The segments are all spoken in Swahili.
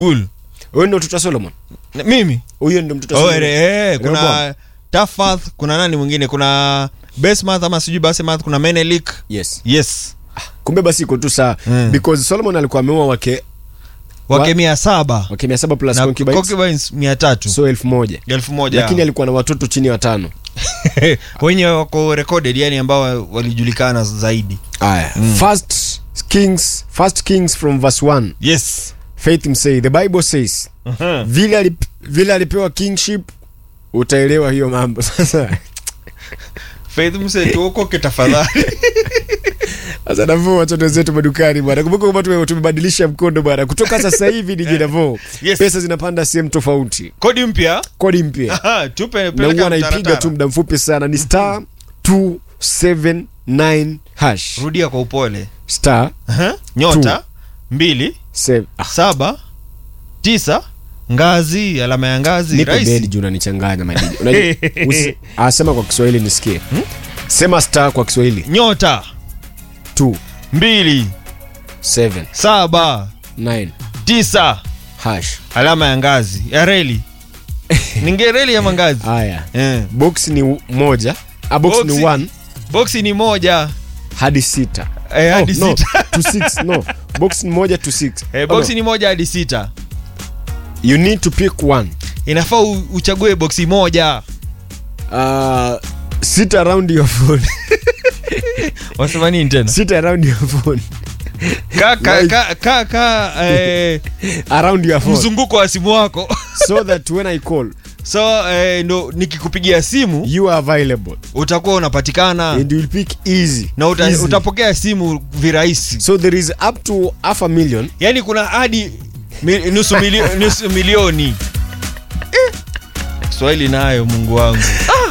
Cool. huyo ndo mtoto wa solomon Na- mimi huyo ndo mtoto wa oh, solomon eh, eh, kuna Rehoboam. Tafath, kuna nani mwingine kuna Basemath ama sijui Basemath kuna Menelik yes yes kumbe basi iko tu saa Mm. because solomon alikuwa ameua wake wake Wa- mia saba wake mia saba plus na concubines concubines mia tatu so elfu moja elfu moja lakini alikuwa na watoto chini ya watano wenye wako recorded yani ambao walijulikana zaidi aya first kings first kings from verse 1 yes faith msay the bible says vile alip, vile alipewa kingship utaelewa hiyo mambo sasa faith mse tuokoke tafadhali sasa navo watoto wetu madukani bwana kumbuka kwamba tume- tumebadilisha mkondo bwana kutoka sasa hivi ni jinavo Yes. pesa zinapanda sehemu tofauti kodi mpya kodi mpya Aha, tupe na peleka huwa naipiga mtaratara. tu muda mfupi sana ni star 279 hash rudia kwa upole star Aha, nyota mbili seven- ah, saba tisa ngazi alama ya ngazi nipe rahisi. bedi juu unanichanganya madini Unajua- usi- ah, sema kwa kiswahili nisikie sema star kwa kiswahili nyota 2 mbili 7 saba 9 tisa hash alama ya ngazi ya reli ninge reli ama ngazi haya eh. box ni moja ah, box Boxi- ni 1 boksi ni moja hadi sita eh, hadi oh, no, sita to six, no box ni moja to six eh, Oh, boksi no. ni moja hadi sita you need to pick one inafaa u- uchague boksi moja uh, sit around your phone wasema nini tena sit around your phone ka, ka, Like- ka, ka, ka eh, around your phone mzunguko wa simu wako so that when i call so eh, ndo nikikupigia simu you are available utakuwa unapatikana and you'll pick easy na uta, Easy. utapokea simu virahisi so there is up to half a million yaani kuna hadi mi, nusu, milio, nusu milioni Eh, swahili nayo mungu wangu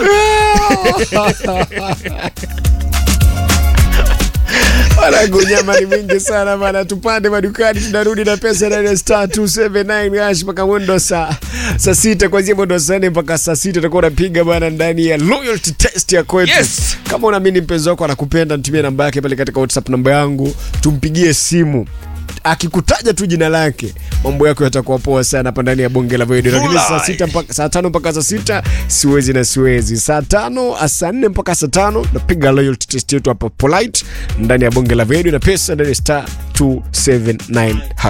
Wanangu, nyama ni mingi sana bana, tupande madukani, tunarudi na pesa ndani ya star 279 hash mpaka mwendo saa saa sita, kuanzia mwendo saa nne mpaka saa sita utakuwa unapiga bana ndani ya loyalty test ya kwetu. Yes. Kama unaamini mpenzi wako anakupenda, nitumie namba yake pale katika WhatsApp namba yangu, tumpigie simu akikutaja tu jina lake mambo yako yatakuwa poa sana hapa ndani ya bonge la video lakini saa Fulai. sita mpaka saa tano mpaka saa sita siwezi na siwezi saa tano ah, saa nne mpaka saa tano napiga loyalty test yetu hapa polite ndani ya bonge la video na pesa ndani ya star 279 hash